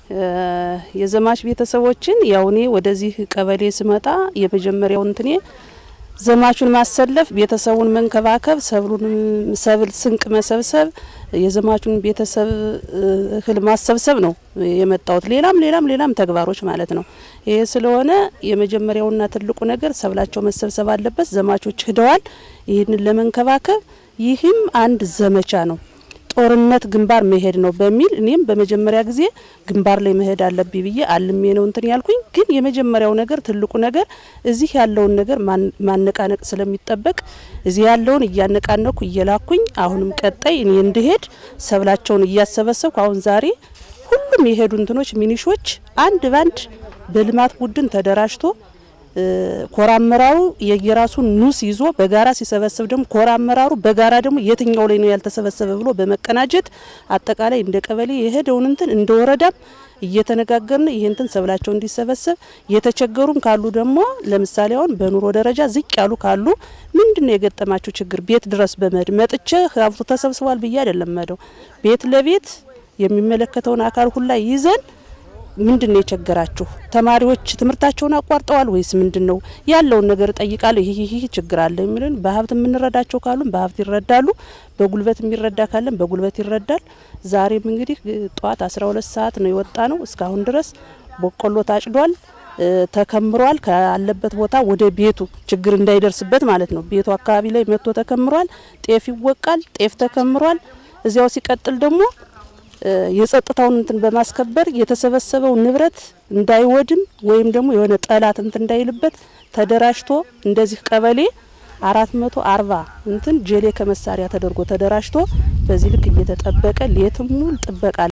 የዘማች ቤተሰቦችን ያው እኔ ወደዚህ ቀበሌ ስመጣ የመጀመሪያው እንትኔ ዘማቹን ማሰለፍ፣ ቤተሰቡን መንከባከብ፣ ሰብሉን ሰብል ስንቅ መሰብሰብ፣ የዘማቹን ቤተሰብ እህል ማሰብሰብ ነው የመጣሁት። ሌላም ሌላም ሌላም ተግባሮች ማለት ነው። ይሄ ስለሆነ የመጀመሪያውና ትልቁ ነገር ሰብላቸው መሰብሰብ አለበት። ዘማቾች ሂደዋል። ይህንን ለመንከባከብ ይህም አንድ ዘመቻ ነው። ጦርነት ግንባር መሄድ ነው በሚል እኔም በመጀመሪያ ጊዜ ግንባር ላይ መሄድ አለብኝ ብዬ አልሜ ነው እንትን ያልኩኝ። ግን የመጀመሪያው ነገር ትልቁ ነገር እዚህ ያለውን ነገር ማነቃነቅ ስለሚጠበቅ እዚህ ያለውን እያነቃነኩ እየላኩኝ አሁንም ቀጣይ እኔ እንድሄድ ሰብላቸውን እያሰበሰብኩ አሁን ዛሬ ሁሉም የሄዱ እንትኖች ሚኒሾች አንድ ባንድ በልማት ቡድን ተደራጅቶ ኮራ አመራሩ የየራሱን ኑስ ይዞ በጋራ ሲሰበስብ ደግሞ ኮራ አመራሩ በጋራ ደግሞ የትኛው ላይ ነው ያልተሰበሰበ ብሎ በመቀናጀት አጠቃላይ እንደ ቀበሌ የሄደውን እንትን እንደ ወረዳም እየተነጋገርን ይህ እንትን ሰብላቸው እንዲሰበሰብ የተቸገሩም ካሉ ደግሞ ለምሳሌ አሁን በኑሮ ደረጃ ዝቅ ያሉ ካሉ ምንድን ነው የገጠማቸው ችግር ቤት ድረስ በመሄድ መጥቼ ሀብቱ ተሰብስቧል ብዬ አይደለም መደው ቤት ለቤት የሚመለከተውን አካል ሁላ ይዘን ምንድን ነው የቸገራችሁ? ተማሪዎች ትምህርታቸውን አቋርጠዋል ወይስ ምንድን ነው ያለውን ነገር እጠይቃለሁ። ይህ ይህ ችግር አለ የሚልን በሀብት የምንረዳቸው ካሉን በሀብት ይረዳሉ፣ በጉልበት የሚረዳ ካለን በጉልበት ይረዳል። ዛሬም እንግዲህ ጠዋት አስራ ሁለት ሰዓት ነው የወጣ ነው። እስካሁን ድረስ በቆሎ ታጭዷል፣ ተከምሯል። ካለበት ቦታ ወደ ቤቱ ችግር እንዳይደርስበት ማለት ነው። ቤቱ አካባቢ ላይ መጥቶ ተከምሯል። ጤፍ ይወቃል፣ ጤፍ ተከምሯል። እዚያው ሲቀጥል ደግሞ የጸጥታውን እንትን በማስከበር የተሰበሰበው ንብረት እንዳይወድም ወይም ደግሞ የሆነ ጠላት እንትን እንዳይልበት ተደራጅቶ እንደዚህ ቀበሌ አራት መቶ አርባ እንትን ጀሌ ከመሳሪያ ተደርጎ ተደራጅቶ በዚህ ልክ እየተጠበቀ ሌትም ሙሉ ጥበቃ